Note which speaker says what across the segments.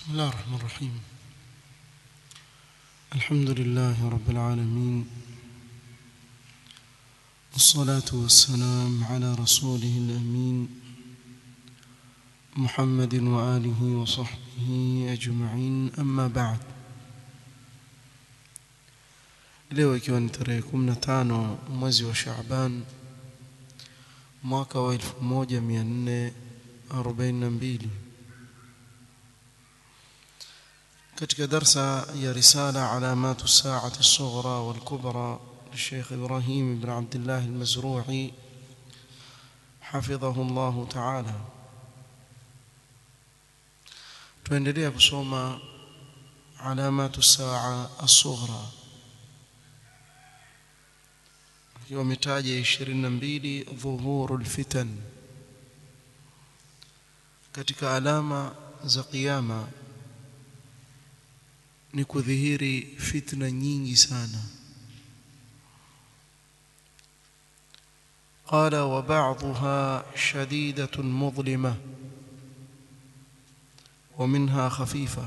Speaker 1: بسم الله الرحمن الرحيم الحمد لله رب العالمين والصلاة والسلام على رسوله الأمين محمد وآله وصحبه أجمعين أما بعد leo ikiwa ni tarehe 15 mwezi wa Shaaban mwaka wa 1442 katika darsa ya risala alamatu saati الصغرى والكبرى للشيخ إبراهيم بن عبد الله المزروعي حفظه الله تعالى tuendelea kusoma alamatu saa الصغرى akiwa ametaja 22 dhuhurul fitan katika alama za kiyama ni kudhihiri fitna nyingi sana قال وبعضها شديدة مظلمة ومنها خفيفة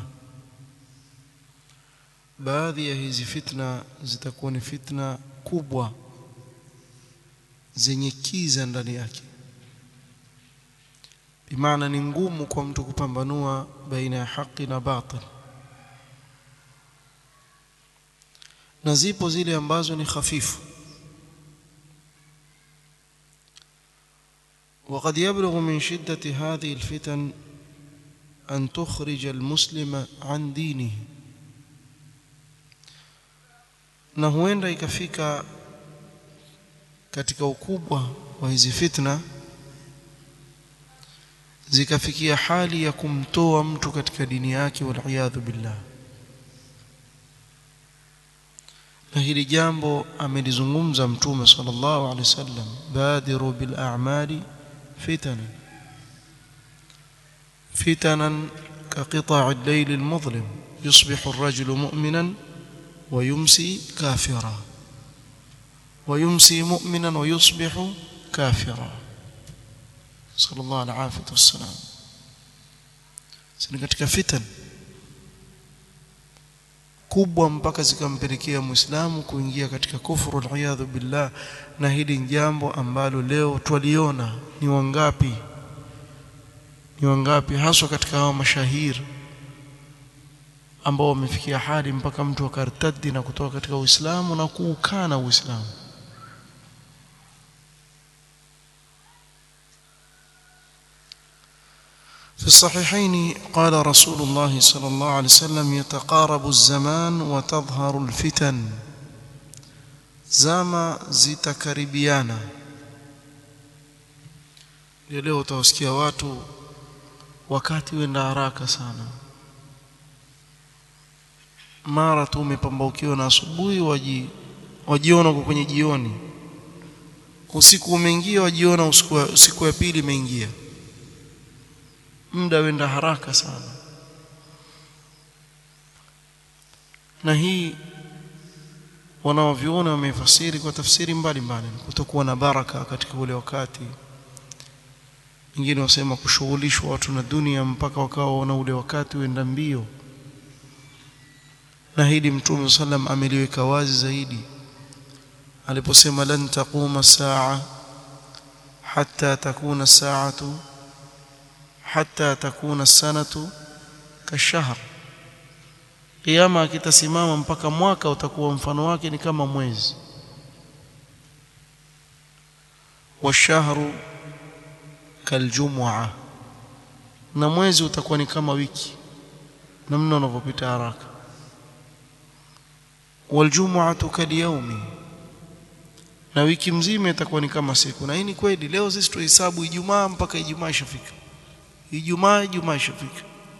Speaker 1: baadhi ya hizi fitna zitakuwa ni fitna kubwa zenye kiza ndani yake bimaana ni ngumu kwa mtu kupambanua baina ya haki na batil na zipo zile ambazo ni hafifu وقد يبلغ من شدة هذه الفتن أن تخرج المسلم عن دينه na huenda ikafika katika ukubwa wa hizi fitna zikafikia hali ya kumtoa mtu katika dini yake waliyadhu billah na hili jambo amelizungumza mtume sallallahu alaihi wasallam badiru bil a'mali fitana fitanan كقطع الليل المظلم يصبح الرجل مؤمنا ويمسي كافرا ويمسي مؤمنا ويصبح كافرا صلى الله العافية والسلام sini katika fitan kubwa mpaka zikampelekea muislamu kuingia katika kufuru aliyadhu billah na hili ni jambo ambalo leo twaliona ni wangapi ni wangapi haswa katika hao mashahiri ambao wamefikia hali mpaka mtu akartadi na kutoka katika Uislamu na kuukana Uislamu في الصحيحين قال رسول الله صلى الله عليه وسلم يتقارب الزمان وتظهر الفتن زما zitakaribiana leo utawasikia watu wakati wenda haraka sana mara tu umepambaukiwa na asubuhi waji wajiona uko kwenye jioni usiku umeingia wajiona usiku, usiku ya pili imeingia muda wenda haraka sana na hii wanaoviona wamefasiri kwa tafsiri mbalimbali kutokuwa na baraka katika ule wakati wengine wasema kushughulishwa watu na dunia mpaka wakawa wana ule wakati uenda mbio na hili mtume sallam ameliweka wazi zaidi aliposema lan taquma saa hatta takuna saatu hatta takuna sanatu kashahr kiyama akitasimama mpaka mwaka utakuwa mfano wake ni kama mwezi washahru kaljumua na mwezi utakuwa ni kama wiki namna unavyopita haraka waljumuatu kalyaumi na wiki mzima itakuwa ni kama siku na hii ni kweli leo sisi tuhesabu ijumaa mpaka ijumaa ishafika ijumaa ijumaa ishafika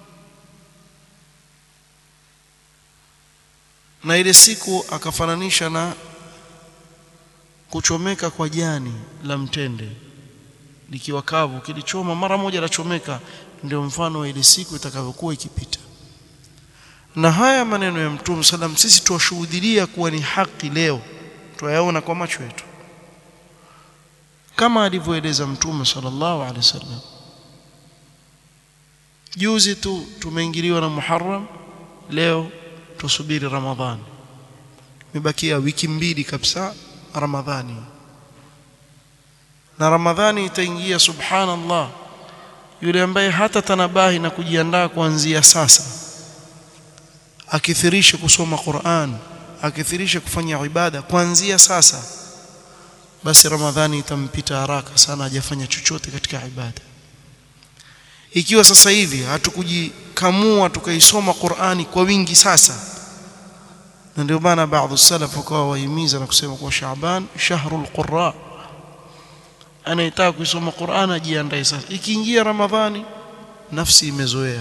Speaker 1: na ile siku akafananisha na kuchomeka kwa jani la mtende likiwa kavu kilichoma mara moja lachomeka ndio mfano wa ile siku itakavyokuwa ikipita na haya maneno ya mtume sallam sisi tuwashuhudia kuwa ni haki leo twayaona kwa macho yetu kama alivyoeleza mtume sallallahu alaihi wasallam juzi tu tumeingiliwa na Muharram leo tusubiri Ramadhani imebakia wiki mbili kabisa Ramadhani na Ramadhani itaingia subhanallah yule ambaye hata tanabahi na kujiandaa kuanzia sasa akithirishe kusoma Qur'an akithirishe kufanya ibada kuanzia sasa basi Ramadhani itampita haraka sana hajafanya chochote katika ibada ikiwa sasa hivi hatukujikamua tukaisoma Qur'ani kwa wingi sasa na ndio maana baadhi salaf wakawa wahimiza na kusema kwa Shaaban shahrul qurra anayetaka kusoma Qur'an ajiandae sasa ikiingia Ramadhani nafsi imezoea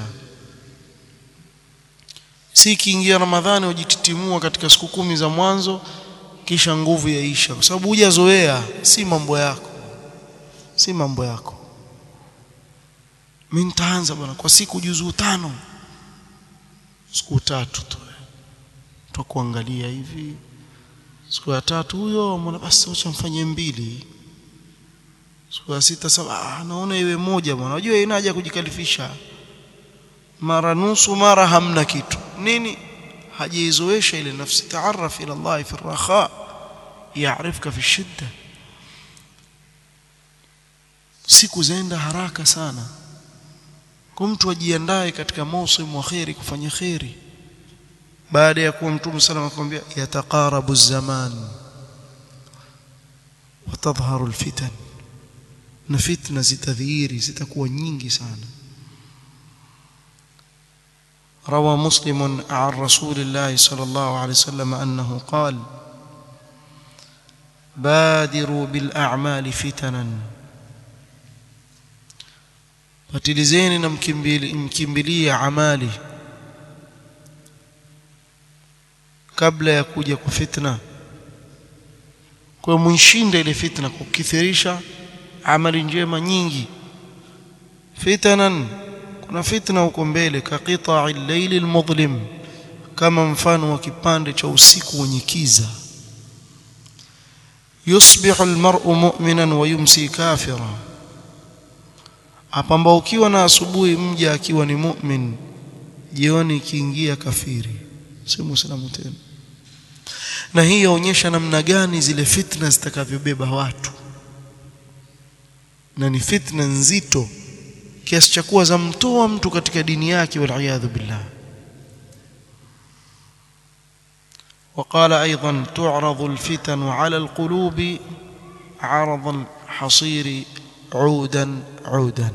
Speaker 1: si ikiingia Ramadhani ujititimua katika siku kumi za mwanzo kisha nguvu yaisha kwa sababu hujazoea si mambo yako si mambo yako mimi nitaanza bwana kwa siku juzuu tano siku tatu tu tutakuangalia hivi siku ya tatu huyo mbona basi acha mfanye mbili siku ya sita saba ah, naona iwe moja bwana unajua ina haja kujikalifisha mara nusu mara hamna kitu nini hajaizoesha ile nafsi taarraf ila Allah fi raha yaarifka fi shidda siku zaenda haraka sana kwa mtu ajiandae katika mausimu wa khairi kufanya khairi baada ya kuwa mtume sallallahu alayhi wasallam yataqarabu zaman watadhharu alfitan na fitna zitadhihiri zitakuwa nyingi sana روى مسلم عن رسول الله صلى الله عليه وسلم أنه قال بادروا بالأعمال فتنا fatilizeni na mkimbilie amali kabla ya kuja kwa fitna kwa mwishinde ile fitna kukithirisha amali njema nyingi fitanan kuna fitna huko mbele ka qita'i al-layli al-mudlim kama mfano wa kipande cha usiku wenye kiza yusbihu al-mar'u mu'minan wa yumsi kafira apambaukiwa na asubuhi mja akiwa ni mu'min jioni ikiingia kafiri si muislamu tena na hii yaonyesha namna gani zile fitna zitakavyobeba watu na ni fitna nzito kiasi cha kuwa zamtoa mtu katika dini yake waliyadhu billah وقال أيضا تعرض الفتن على القلوب عرض الحصير عودا عودا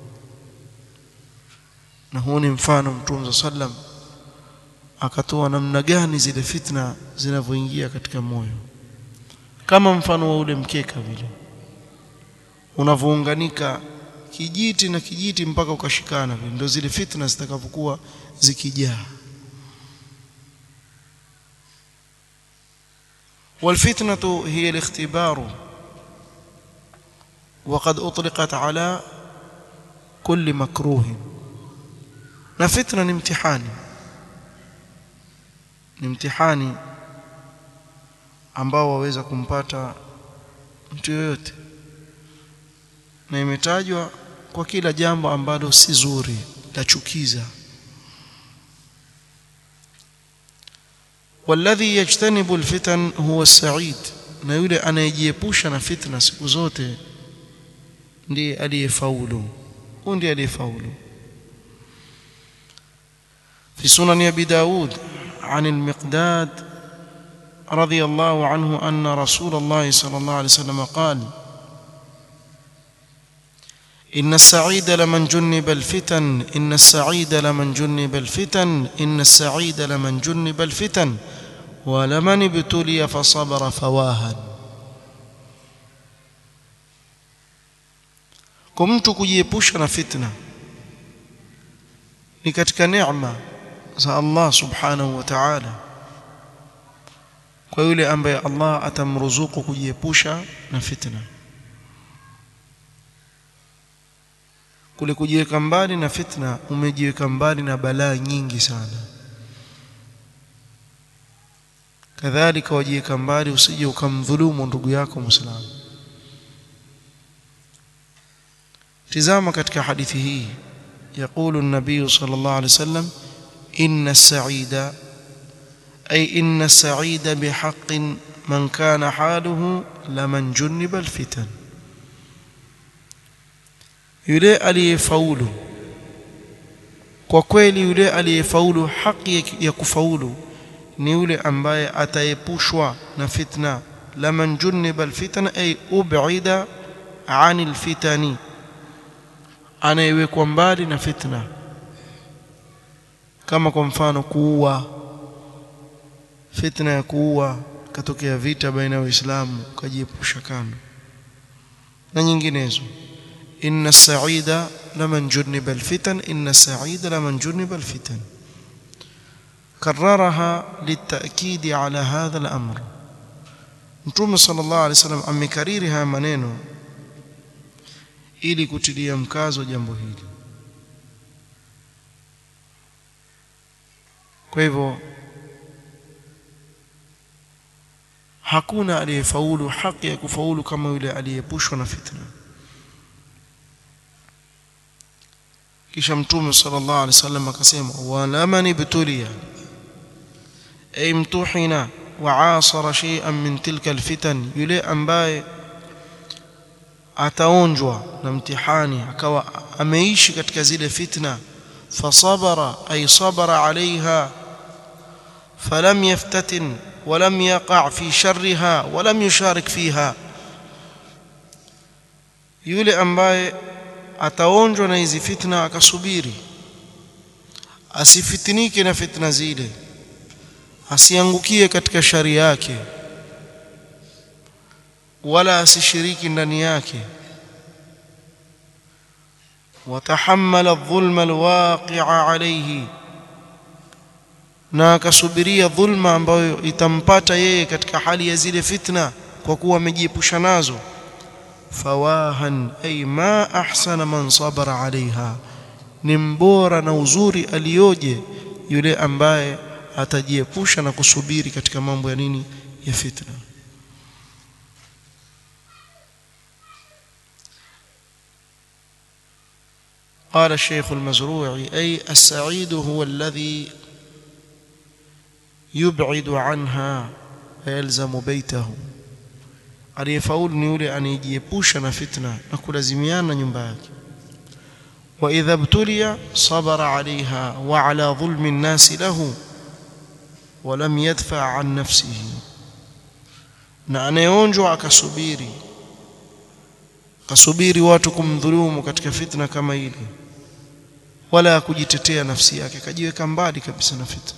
Speaker 1: na huu ni mfano mtume sallam akatoa namna gani zile fitna zinavyoingia katika moyo kama mfano wa ule mkeka vile unavyounganika kijiti na kijiti mpaka ukashikana vile ndio zile fitna zitakavyokuwa zikijaa والفتنة هي الاختبار وقد أطلقت على كل مكروه na fitna ni mtihani ni mtihani ambao waweza kumpata mtu yoyote na imetajwa kwa kila jambo ambalo si zuri la chukiza والذي يجتنب الفتن هو السعيد na yule anayejiepusha na fitna siku zote ndiye aliyefaulu huyu ndiye aliyefaulu في سنن ابي داود عن المقداد رضي الله عنه ان رسول الله صلى الله عليه وسلم قال ان السعيد لمن جنب الفتن ان السعيد لمن جنب الفتن ان السعيد لمن جنب الفتن ولمن ابتلي فصبر فواها kwa mtu kujiepusha na fitna ni katika neema za Allah subhanahu wa ta'ala kwa yule ambaye Allah atamruzuku kujiepusha na fitna kule kujiweka mbali na fitna umejiweka mbali na balaa nyingi sana kadhalika wajiweka mbali usije ukamdhulumu ndugu yako muislamu tizama katika hadithi hii يقول النبي صلى الله عليه وسلم إن السعيد أي إن السعيد بحق من كان حاله لمن جنب الفتن yule aliyefaulu kwa kweli yule aliyefaulu haki ya kufaulu ni yule ambaye ataepushwa na fitna laman juniba alfitna ay ub'ida anil fitani anayewekwa mbali na fitna kama kwa mfano kuua fitna ya kuua katokea vita baina ya waislamu ukajiepusha kando na nyinginezo inna as-sa'ida laman juniba alfitan inna as-sa'ida laman juniba alfitan كررها للتأكيد على هذا الأمر Mtume sallallahu alaihi wasallam amekariri haya maneno ili kutilia mkazo jambo hili. Kwa hivyo hakuna aliyefaulu haki ya kufaulu kama yule aliyepushwa na fitna. Kisha Mtume sallallahu alaihi wasallam akasema, wala man ibtuliya ay mtuhina waasara shay'an min tilka alfitan, yule ambaye ataonjwa na mtihani akawa ameishi katika zile fitna, fasabara ay sabara alaiha falam yaftatin walam yaqa fi sharriha walam yusharik fiha, yule ambaye ataonjwa na hizi fitna akasubiri, asifitinike na fitna zile asiangukie katika shari yake wala asishiriki ndani yake watahammala adh-dhulma alwaqi'a alayhi na akasubiria dhulma ambayo itampata yeye katika hali ya zile fitna kwa kuwa amejiepusha nazo fawahan ay ma ahsana man sabara alaiha ni mbora na uzuri aliyoje yule ambaye atajiepusha na kusubiri katika mambo ya nini ya fitna قال الشيخ المزروعي أي السعيد هو الذي يبعد عنها ويلزم بيته aliyefaulu ni yule anayejiepusha na fitna na kulazimiana nyumba yake واذا ابتلي صبر عليها وعلى ظلم الناس له ولم يدفع عن نفسه na anayeonjwa akasubiri akasubiri watu kumdhulumu katika fitna kama ile wala kujitetea nafsi yake akajiweka mbali kabisa na fitna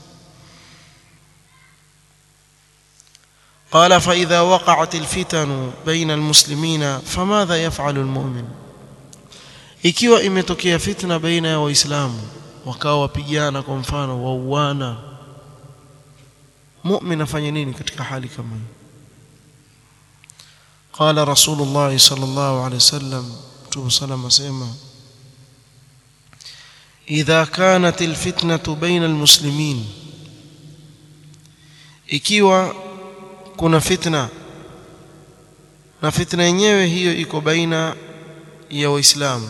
Speaker 1: قال فإذا وقعت الفتن بين المسلمين فماذا يفعل المؤمن ikiwa imetokea fitna baina ya waislamu wakawa wapigana kwa mfano wauana mu'min afanye nini katika hali kama hiyo قال رسول الله صلى الله عليه وسلم تو سلام اسمع إذا كانت الفتنة بين المسلمين ikiwa kuna fitna na fitna yenyewe hiyo iko baina ya waislamu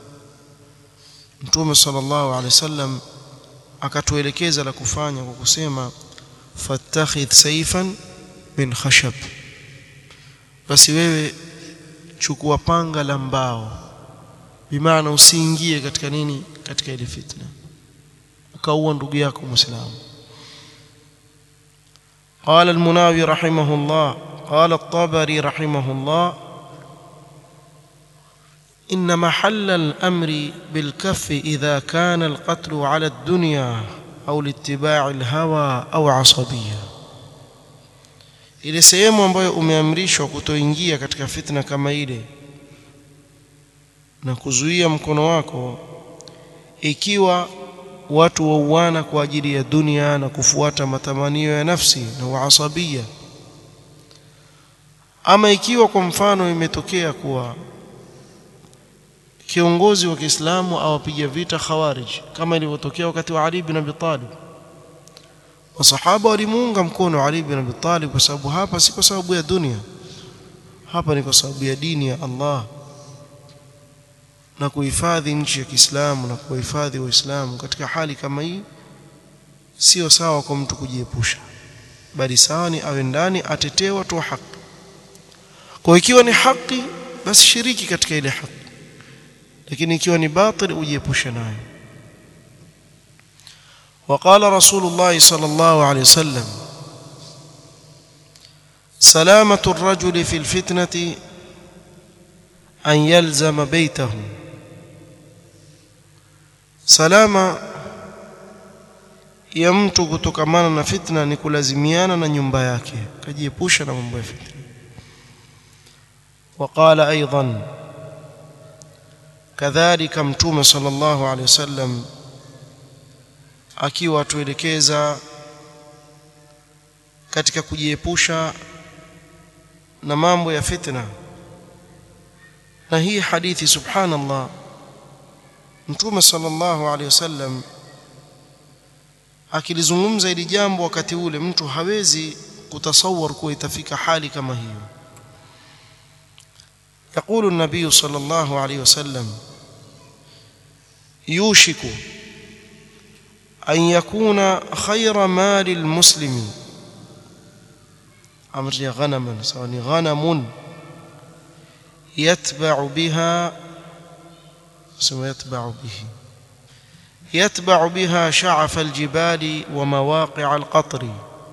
Speaker 1: mtume sallallahu alaihi wasallam akatuelekeza la kufanya kwa kusema fattakhidh sayfan min khashab basi wewe chukua panga la mbao bimaana usiingie katika nini katika ile fitna ukaua ndugu yako muislamu قال المناوي رحمه الله قال الطبري رحمه الله إن محل الأمر بالكف إذا كان القتل على الدنيا أو لاتباع الهوى أو عصبية ile sehemu ambayo umeamrishwa kutoingia katika fitna kama ile na kuzuia mkono wako ikiwa watu wauana kwa ajili ya dunia na kufuata matamanio ya nafsi na uasabia ama ikiwa kwa mfano imetokea kuwa kiongozi wa Kiislamu awapiga vita khawarij kama ilivyotokea wakati wa Ali bin Abi Talib masahaba walimuunga mkono Ali bin Abi Talib kwa sababu hapa si kwa sababu ya dunia hapa ni kwa sababu ya dini ya Allah na kuhifadhi nchi ya Kiislamu na kuhifadhi Waislamu katika hali kama hii sio sawa kwa mtu kujiepusha bali sawa ni awe ndani atetee watu wa haki kwa ikiwa ni haki basi shiriki katika ile haki lakini ikiwa ni batil ujiepushe nayo وقال رسول الله صلى الله عليه وسلم سلامة الرجل في الفتنة أن يلزم بيته سلامة ya mtu kutokamana na fitna ni kulazimiana na nyumba yake kajiepusha na mambo ya fitna وقال أيضا كذلك متوم صلى الله عليه وسلم akiwa tuelekeza katika kujiepusha na mambo ya fitna na hii hadithi subhanallah mtume sallallahu alaihi wasallam akilizungumza ili jambo wakati ule mtu hawezi kutasawar kuwa itafika hali kama hiyo يقول النبي صلى الله عليه وسلم يوشك أن يكون خير مال المسلم أمر غنما سواء غنم يتبع بها سوى يتبع به يتبع بها شعف الجبال ومواقع القطر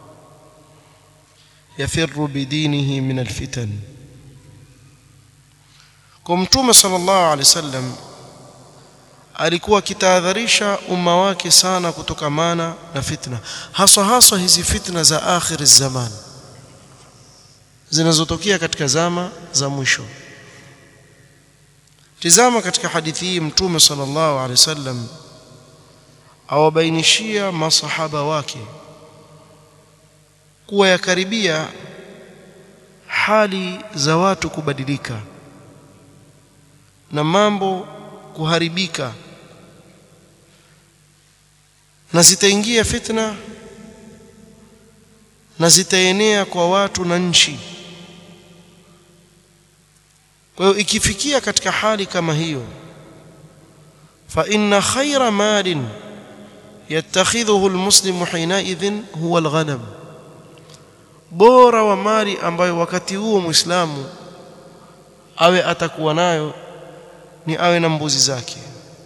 Speaker 1: يفر بدينه من الفتن كمتوم صلى الله عليه وسلم alikuwa akitahadharisha umma wake sana kutokamana na fitna haswa haswa hizi fitna za akhir zaman zinazotokea katika zama za mwisho tizama katika hadithi hii mtume sallallahu alaihi wasallam awabainishia masahaba wake kuwa yakaribia hali za watu kubadilika na mambo kuharibika na zitaingia fitna na zitaenea kwa watu na nchi kwa hiyo ikifikia katika hali kama hiyo fa inna khayra malin yattakhidhuhu almuslimu hinaidhin huwa alghanam bora wa mali ambayo wakati huo muislamu awe atakuwa nayo ni awe na mbuzi zake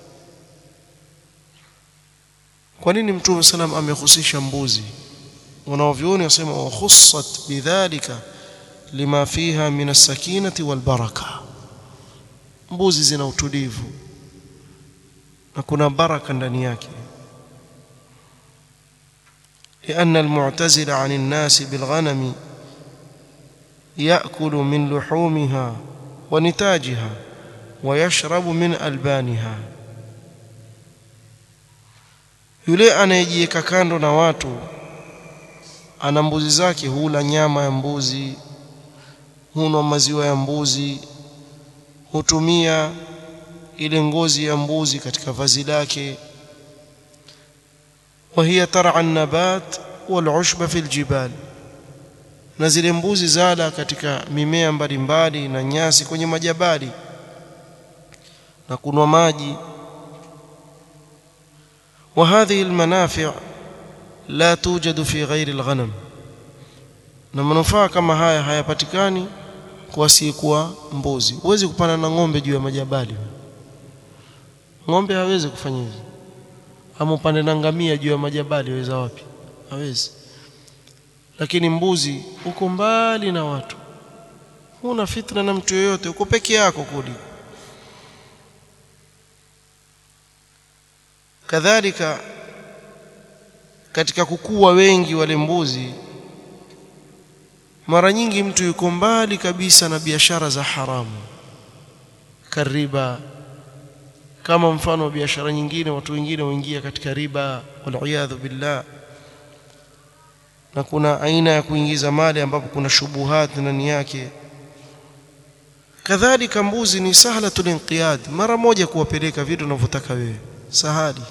Speaker 1: kwa nini mtume salam amehusisha mbuzi wanaovyoni wasema wakhussat bidhalika lima fiha min as-sakinati wal baraka mbuzi zina utulivu na kuna baraka ndani yake لأن المعتزل عن الناس بالغنم يأكل من لحومها ونتاجها ويشرب من ألبانها yule anayejiweka kando na watu ana mbuzi zake hula nyama ya mbuzi hunwa maziwa ya mbuzi hutumia ile ngozi ya mbuzi katika vazi lake وهي ترعى النبات والعشب في الجبال na zile mbuzi zala katika mimea mbalimbali na nyasi kwenye majabali na kunwa maji وهذه المنافع لا توجد في غير الغنم na manufaa kama haya hayapatikani kwa sikuwa mbuzi huwezi kupanda na ng'ombe juu ya majabali ng'ombe hawezi kufanya hivyo ama upande na ngamia juu ya majabali waweza wapi hawezi lakini mbuzi uko mbali na watu huna fitna na mtu yoyote uko peke yako kuli kadhalika katika kukua wengi wale mbuzi mara nyingi mtu yuko mbali kabisa na biashara za haramu kariba kama mfano wa biashara nyingine watu wengine huingia katika riba waliyadhu billah na kuna aina ya kuingiza mali ambapo kuna shubuhat ndani yake kadhalika mbuzi ni sahlatul inqiyad mara moja kuwapeleka vitu unavyotaka wewe sahali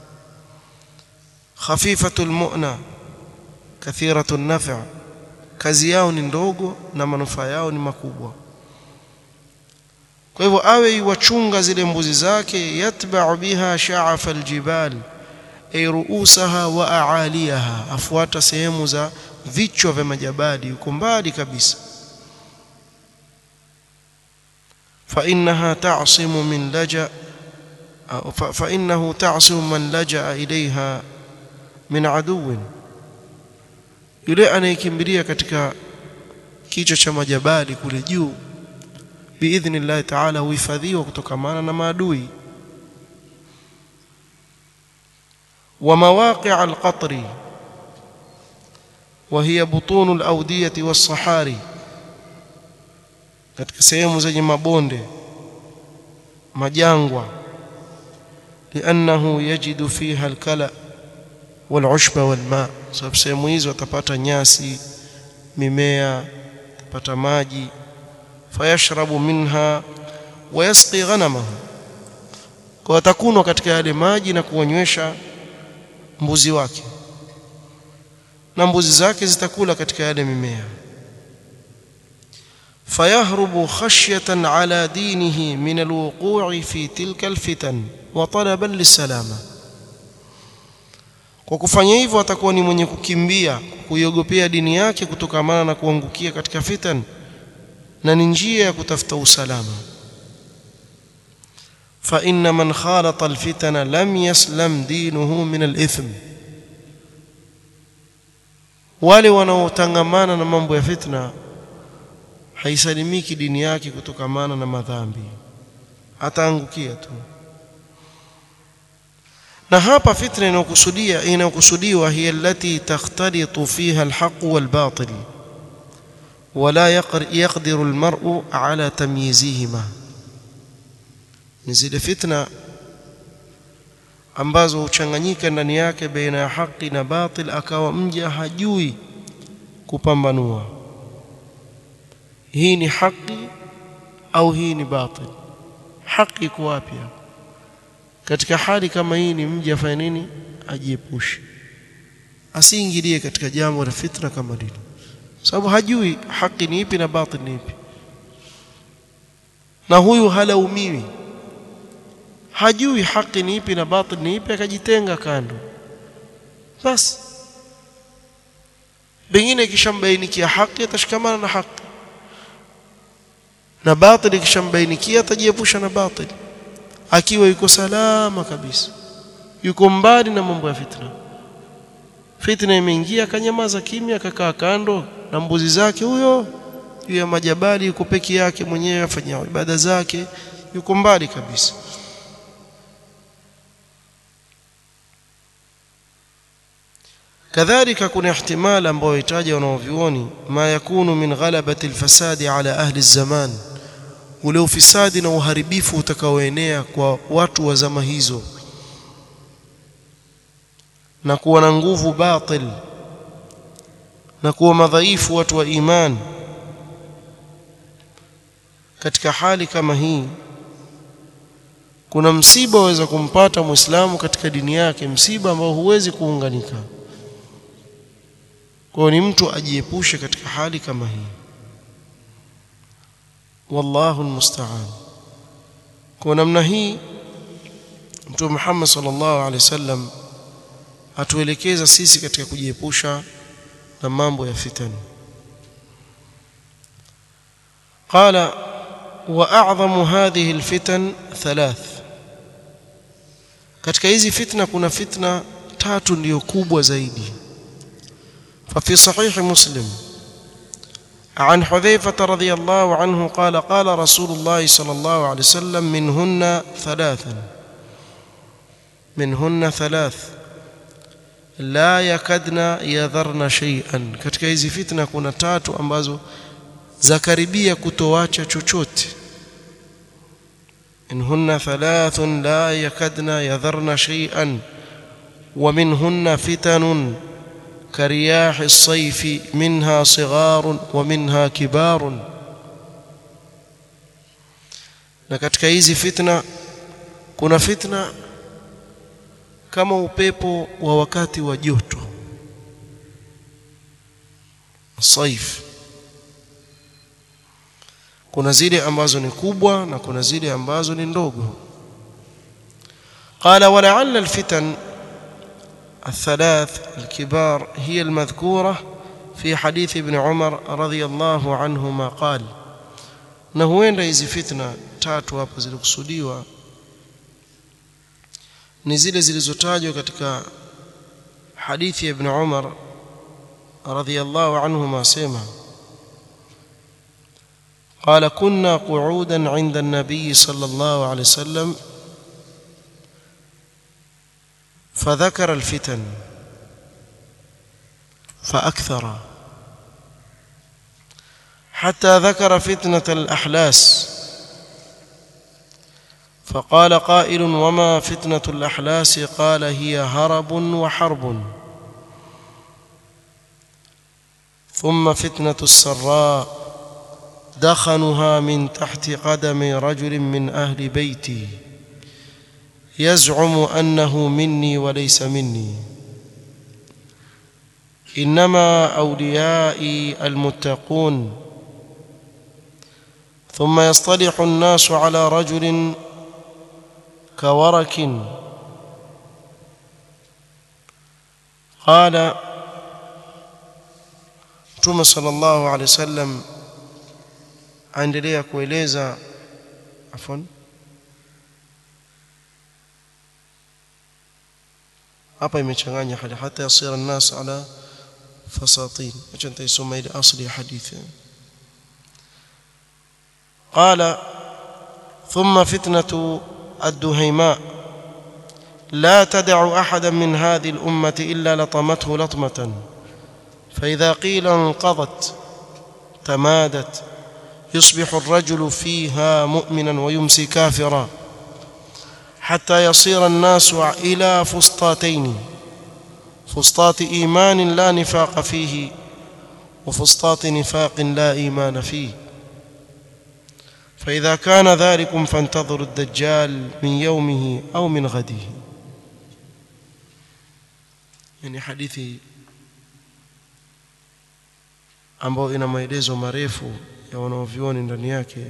Speaker 1: khafifatul mu'na kathiratun naf' kazi yao ni ndogo na manufaa yao ni makubwa kwa hivyo awe iwachunga zile mbuzi zake yatba'u biha sha'afa aljibal ay ru'usaha wa a'aliyaha afuata sehemu za vichwa vya majabali yuko mbali kabisa fa innaha ta'simu min laja fa innahu ta'simu man laja'a ilayha min aduwin yule anayekimbilia katika kichwa cha majabali kule juu biidhnillahi ta'ala huhifadhiwa kutokamana na maadui wa mawaqi' al-qatri wa hiya butun al-awdiyati was-sahari katika sehemu zenye mabonde majangwa liannahu yajidu fiha al-kala wal-ushba wal-ma sababu sehemu hizo watapata nyasi mimea watapata maji fayashrabu minha wayasqi ghanamahu kwa watakunwa katika yale maji na kuwanywesha mbuzi wake na mbuzi zake zitakula katika yale mimea fayahrubu khashyatan ala dinihi min alwuqu'i fi tilka alfitan wa talaban lisalama kwa kufanya hivyo atakuwa ni mwenye kukimbia kuiogopea dini yake kutokamana na kuangukia katika fitan na ni njia ya kutafuta usalama fa inna man khalata alfitana lam yaslam dinuhu min alithm wale wanaotangamana na mambo ya fitna haisalimiki dini yake kutokamana na madhambi ataangukia tu na hapa fitna inayokusudia inayokusudiwa hiya allati takhtalitu fiha alhaq walbatil wala yaqdiru almar'u ala tamyizihima ni zile fitna ambazo huchanganyika ndani yake baina ya haki na batil akawa mja hajui kupambanua hii ni haki au hii ni batil haki iko wapi katika hali kama hii ni mja afanye nini ajiepushe asiingilie katika jambo la fitna kama hili sababu hajui haki ni ipi na batil ni ipi na huyu halaumiwi hajui haki ni ipi na batil ni ipi akajitenga kando basi pengine ikishambainikia haki atashikamana na haki na batil ikishambainikia atajiepusha na batil akiwa yuko salama kabisa yuko mbali na mambo ya fitna fitna imeingia akanyamaza kimya akakaa kando na mbuzi zake huyo juu ya majabali yuko peke yake mwenyewe afanya ibada zake yuko mbali kabisa kadhalika kuna ihtimala ambayo itaja wanaovioni ma yakunu min ghalabati alfasadi ala ahli zaman ule ufisadi na uharibifu utakaoenea kwa watu wa zama hizo na kuwa na nguvu batil na kuwa madhaifu watu wa iman katika hali kama hii kuna msiba waweza kumpata muislamu katika dini yake msiba ambao huwezi kuunganika kwa ni mtu ajiepushe katika hali kama hii wallahu almusta'an kwa namna hii mtume Muhammad sallallahu alaihi wasallam atuelekeza sisi katika kujiepusha na mambo ya fitani قال واعظم هذه الفتن ثلاث katika hizi fitna kuna fitna tatu ndio kubwa zaidi ففي صحيح مسلم عن حذيفة رضي الله عنه قال قال رسول الله صلى الله عليه وسلم منهن ثلاثا منهن ثلاث لا يكدن يذرن شيئا katika hizi fitna kuna tatu ambazo zakaribia kutoacha chochote إنهن ثلاث لا يكدن يذرن شيئا ومنهن فتن كرياح الصيف منها صغار ومنها كبار na katika hizi fitna kuna fitna kama upepo wa wakati wa joto saif kuna zile ambazo ni kubwa na kuna zile ambazo ni ndogo قال ولعل الفتن الثلاث الكبار هي المذكورة في حديث ابن عمر رضي الله عنهما قال na huenda hizi fitna tatu hapo zilikusudiwa ni zile zilizotajwa katika hadithi ya ibn Umar radhiyallahu anhuma sema قال كنا قعودا عند النبي صلى الله عليه وسلم فذكر الفتن فأكثر حتى ذكر فتنة الأحلاس فقال قائل وما فتنة الأحلاس قال هي هرب وحرب ثم فتنة السراء دخنها من تحت قدم رجل من أهل بيتي يزعم أنه مني وليس مني إنما أوليائي المتقون ثم يصطلح الناس على رجل كورك قال Mtume sallallahu alaihi wasallam aendelea kueleza afwan hapa imechanganya hali hata yasira an-nas ala fasatin acha nitaisoma ile asli ya hadithi قال ثم فتنة الدهيماء لا تدع أحدا من هذه الأمة إلا لطمته لطمة فإذا قيل انقضت تمادت يصبح الرجل فيها مؤمنا ويمسي كافرا حتى يصير الناس إلى فسطاتين فسطاط إيمان لا نفاق فيه وفسطاط نفاق لا إيمان فيه فإذا كان ذلكم فانتظروا الدجال من يومه أو من غده يعني حديثي ambao ina maelezo marefu ya wanaovioni ndani yake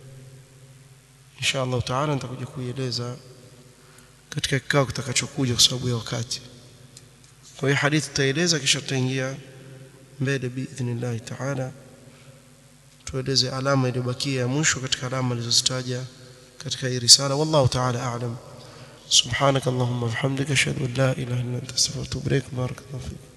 Speaker 1: insha Allah taala nitakuja kuieleza katika kikao kitakachokuja kwa sababu ya wakati kwa hiyo hadithi tutaeleza kisha tutaingia mbele biidhnillah taala tueleze alama iliyobakia ya mwisho katika alama alizozitaja katika hii risala wallahu taala a'lam subhanak allahumma wa bihamdika ashhadu an la ilaha illa anta astaghfiruka wa atubu ilaik barakallahu fik